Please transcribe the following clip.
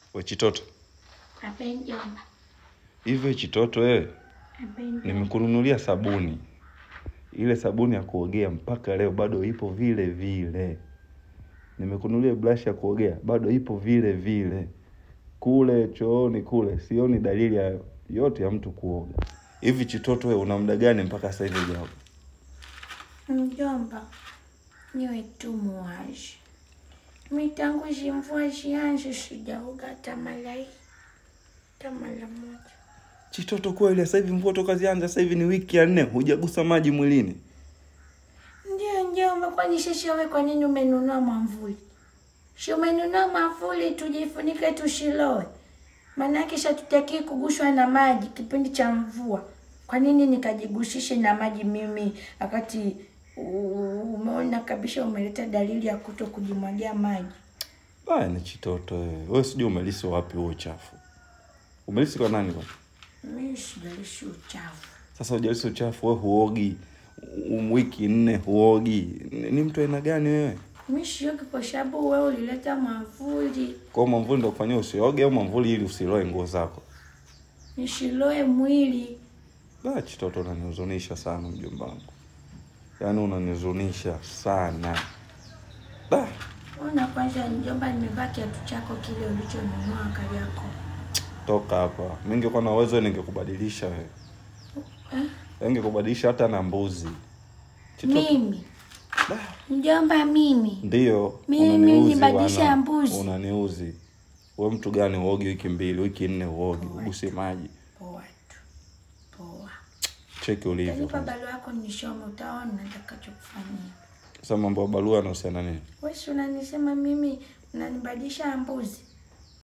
We Chitoto, Abe mjomba. hivyo Chitoto wewe, Abe mjomba. nimekununulia sabuni. Ile sabuni ya kuogea mpaka leo bado ipo vile vile. Nimekununulia brush ya kuogea bado ipo vile vile. Kule chooni kule sioni dalili ya yote ya mtu kuoga. Hivi Chitoto wewe una muda gani mpaka sasa hivi hujaoga? Mjomba, niwe tu muwaji. Mitangu mvua zianze sijaoga hata mara hii. Hata mara moja. Chitoto kweli sasa hivi mvua toka zianza sasa hivi ni wiki ya nne hujagusa maji mwilini. Ndio mjomba, kwani sisi wewe kwa nini umenunua mwamvuli? Si umenunua mwamvuli tujifunike tusiloe. Maanake shatutaki kugushwa na maji kipindi cha mvua. Kwa nini nikajigusishe na maji mimi wakati u- umeona kabisa umeleta dalili ya kuto kujimwagia maji? Baya ni Chitoto wewe. Wewe sijui umelisi wapi huo uchafu. Umelisi kwa nani bwana? Mimi sijalishi uchafu. Sasa hujalisi uchafu wewe huogi. Um, wiki nne huogi. Ni, ni mtu aina gani wewe? Mimi siogi kwa sababu wewe ulileta mwamvuli Kwa hiyo mwamvuli ndio kufanyia usioge au mwamvuli ili usiloe nguo zako? nisiloe mwili. Baya Chitoto unanihuzunisha sana mjomba wangu. Yaani unanihuzunisha sana. Da, Ona kwanza mjomba, nimevaa kiatu chako kile ulichonunua Kariakoo. toka hapa. Mimi ningekuwa na uwezo ningekubadilisha wewe. Eh? Ningekubadilisha hata na mbuzi. Chitoto. Mimi Da. mjomba, mimi Ndiyo, Mimi unaniuzi nibadilishe bwana. ya mbuzi. Unaniuzi. Wewe mtu gani uogi wiki mbili, wiki nne uogi, uguse maji. poa tu poa. Cheki ulivyo. Tanipa kwanza. barua yako nisome, utaona nitakachokufanyia. Sasa mambo ya barua yanahusiana nini? Wewe si unanisema mimi unanibadilisha mbuzi?